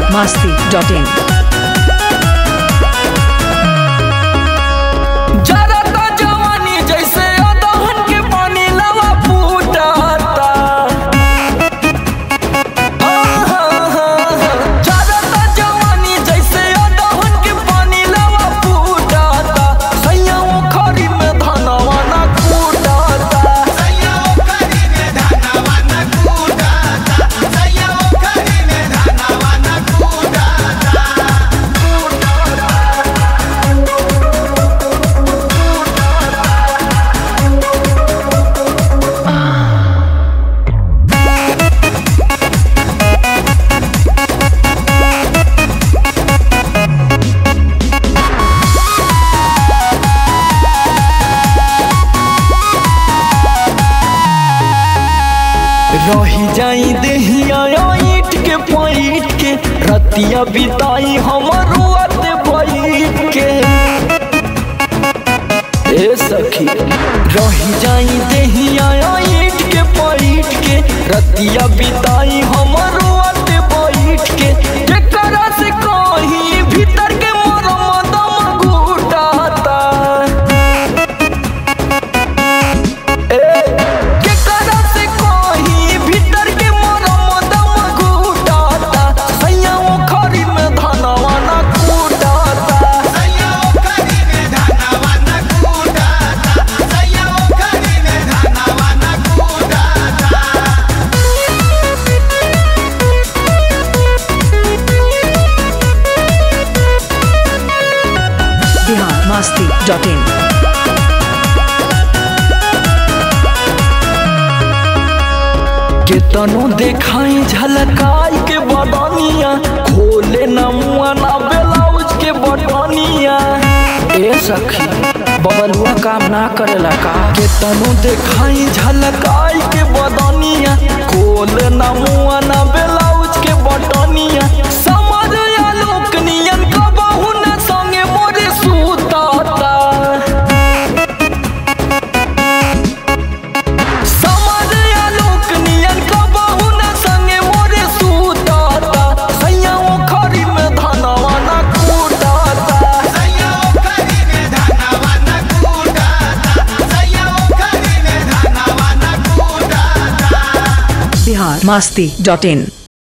masti.in. जरता जवानी जैसे अदहन के पानी लवा फूटता जरता जवानी जैसे अदहन के पानी लवा फूटता सैया खरी में धनवा न कूटता रही जाई देहिया ईट के पैट के रतिया बिताई हमर रुआत बैठ के ए सखी रही जाई देहिया ईट के पैट के रतिया बिताई हमर रुआत बैठ के एकरा से कहीं भीतर के मरम दम घुटाता केकरा से कहीं भीतर के मरम दम घुटाता सैया खरी में धनवा न कूटाता Bihar masti.in. केतनो देखाई झलकाई के बदनिया खोले न मुआ न ब्लाउज के बटनिया ए सखी बबलुआ काम ना करेला का केतनो देखाई झलकाई के बदनिया खोले न मुआ न ब्लाउज के बटनिया समझ आलोक नियन कबहू न संगे मोरे सुताता समझ आलोक नियन कबहू न संगे मोरे सुताता सैया खरी में धनवा न कूटाता Bihar masti.in.